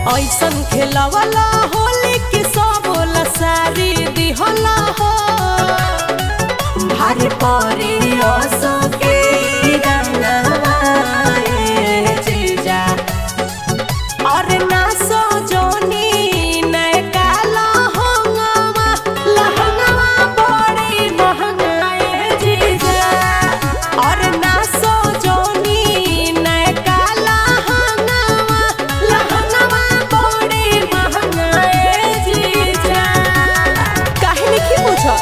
ऐसन खेलवला होली के सब सारी दिहला हो भारे परे असके रंगवा ए जीजा और ना सजनी नयका लहंगवा लहंगवा बड़ी महंगा ए जीजा और ना सजनी नयका लहंगवा लहंगवा बड़ी महंगा ए जीजा काहे नहीं पूछो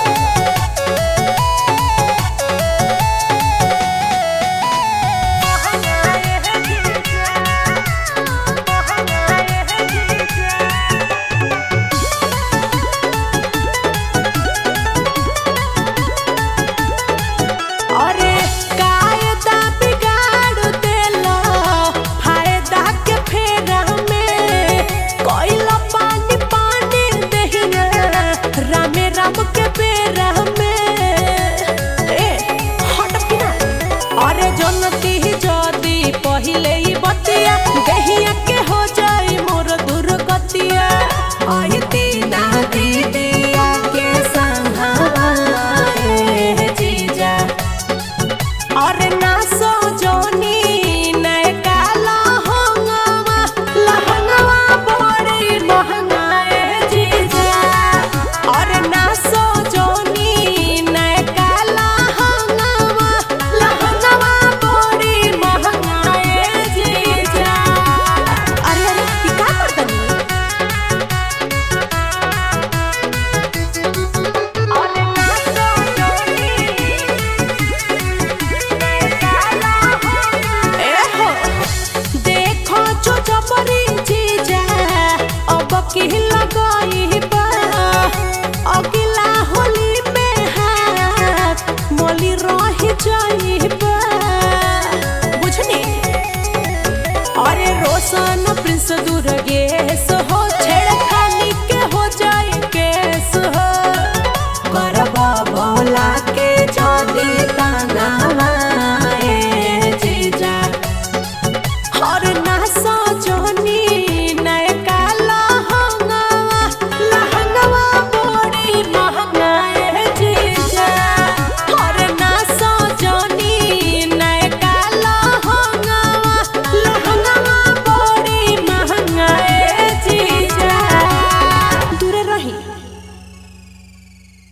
अरे कायदा बिगाड़ देला फायदा के फेरा में कोइला पानी पानी दहिया रामे राम के बेरा में ए हट पिना अरे जनती जदी पहिले ही बतिया दहिया के हो जाई मोर दुर्गतिया आई तीना दीदिया के संघवा ए जीजा और ना सजनी नयका लहंगवा लहंगवा बड़ी महंगा ए जीजा और ना सजनी नयका लहंगवा लहंगवा बड़ी महंगा ए जीजा अरे अरे ई का करतनी और ना सजनी एहो, देखो जो जबरी जीजा, अब की लगाई बा। अगिला होली में हाथ मोली रही जाइबा। बुझनी अरे रोशन प्रिंस दूर